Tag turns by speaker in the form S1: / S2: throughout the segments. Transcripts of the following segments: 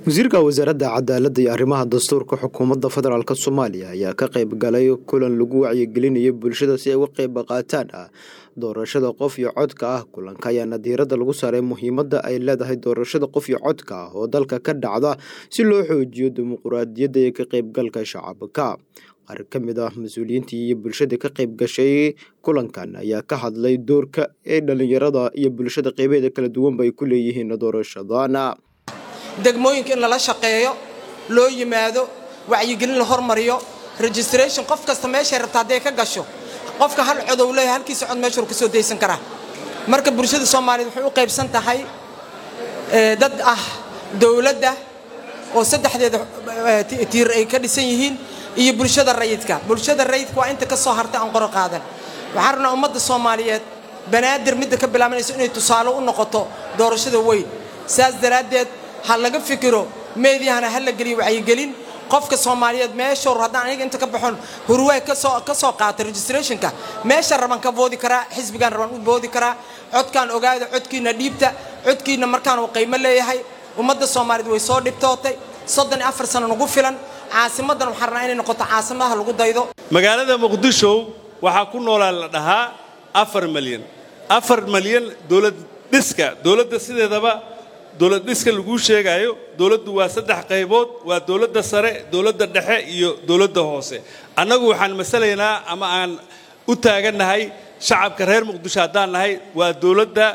S1: wasiirka wasaaradda cadaaladda iyo arrimaha dastuurka xukuumadda federaalk soomaaliya ayaa ka qayb galay kulan lagu wacyigelinayo bulshada si ay uga qayb qaataan ah doorashada qof iyo codka ah kulanka ayaana diiradda lagu saaray muhiimadda ay leedahay doorashada qof iyo codka ah oo dalka ka dhacda si loo xoojiyo dimuquraadiyadda iyo ka qaybgalka shacabka qaar ka mid ah mas-uuliyiintii iyo bulshada ka qayb gashay kulankan ayaa ka hadlay doorka ee dhalinyarada iyo bulshada qeybeeda kala duwanba ay ku leeyihiin doorashadan
S2: degmooyinka in lala shaqeeyo loo yimaado wacyigelin la hormariyo registration qof kasta meeshay rabta hadday ka gasho qofka hal codow leeyahay halkiisa cod meeshuu ka soo daysan karaa marka bulshada soomaaliyeed waxay u qaybsan tahay dad ah dowladda oo saddexdeeda tiir ay ka dhisan yihiin iyo bulshada rayidka bulshada rayidka waa inta ka soo hartay aan qoro qaadan waxaan rabnaa ummadda soomaaliyeed banaadir midda ka bilaabanayso inay tusaale u noqoto doorashada weyn saas daraaddeed ha laga fikiro meediyahana ha la geliyo wacyigelin qofka soomaaliyeed meeshuu haddaan aniga inta ka baxon hurwaay kasoo ka soo qaata registrationka meesha raban ka boodi karaa xisbigaan raban u boodi karaa codkaan ogaada codkiina dhiibta codkiina markaan uu qiimo leeyahay ummadda soomaaliyeed way soo dhibtootay soddon iyo afar sano nagu filan caasimaddan waxaan rabnaa inay noqoto caasimadaha lagu daydo
S3: magaalada muqdisho waxaa ku noolaa la dhahaa afar malyan afar malyan dowlad dhiska dowladda sideedaba dowlad dhiska laguu sheegaayo dowladdu waa saddex qaybood waa dowladda sare dowladda dhexe iyo dowladda hoose annagu waxaan masalaynaa ama aan u taagannahay shacabka reer muqdisho haddaan nahay waa dowladda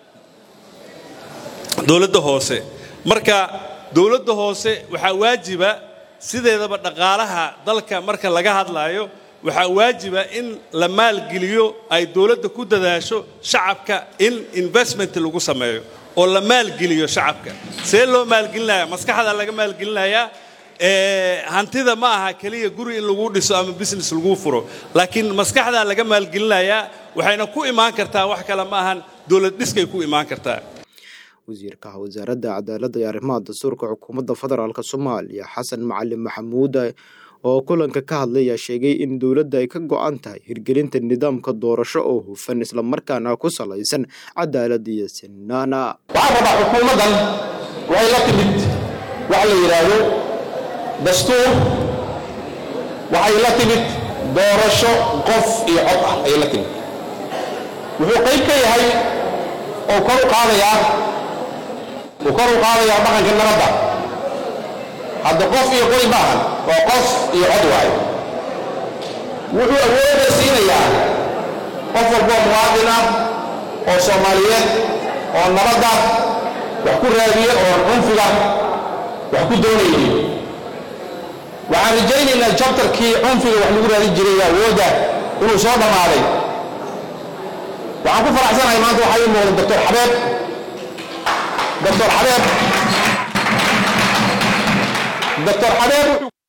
S3: dowladda hoose marka dowladda hoose waxaa waajiba sideedaba dhaqaalaha dalka marka laga hadlaayo waxaa waajiba in la maalgeliyo ay dowladda ku dadaasho shacabka in investment lagu sameeyo oo la maalgeliyo shacabka see loo maalgelinaya maskaxda laga maalgelinayaa hantida ma aha keliya guri in lagu dhiso ama business lagu furo laakiin maskaxdaa laga maalgelinayaa waxayna ku imaan kartaa wax kale ma ahan dowlad dhiskay ku imaan kartaa
S1: wasiirka wasaaradda cadaaladda iyo arrimaha dastuurka xukuumadda federaalk soomaaliya xasan macalin maxamuud oo kulanka ka hadlay ayaa sheegay in dowladda ay ka go-an tahay hirgelinta nidaamka doorasho oo hufan islamarkaana ku salaysan cadaalad iyo sinaana
S4: waxaan rabaa xukuumaddan waxay la timid waxa la yidhaahdo dastuur waxay la timid doorasho qof iyo cod ah ayay la timid wuxuu qayb ka yahay oo kor u qaadayaa uu kor u qaadayaa dhaqanka nabadda hadda qof iyo qori maahan waa qof iyo cod waayo wuxuu awoodda siinayaa qof walboo muwaadin ah oo soomaaliyeed oo nabadda wax ku raadiya oon cunfiga wax ku doonaynin waxaan rajaynaynaa jabtarkii cunfiga wax lagu raadin jiray awoodda inuu soo dhammaaday waxaan ku faraxsanahay maanta waxaa ii muuqda doctor xabeeb doctor xabeeb doctor xabeeb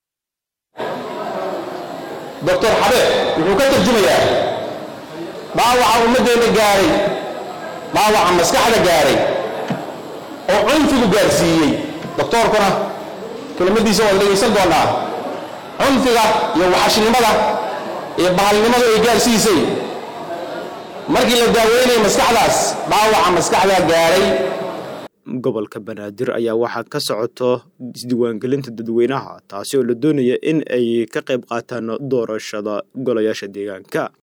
S4: doctor xabeeb wuxuu ka tarjumayaa dhaawaca ummaddeenna gaaray dhaawaca maskaxda gaaray oo cunfigu gaarsiiyey doctoorkuna kelimadiisa waad dhegaysan doonaa cunfiga iyo waxashnimada iyo bahalnimadu ay gaarsiisay markii la daaweynaya maskaxdaas dhaawaca maskaxdaa gaaray
S1: gobolka banaadir ayaa waxaa ka socoto isdiiwaangelinta dadweynaha taasi oo la doonaya in ay ka qayb qaataan doorashada golayaasha deegaanka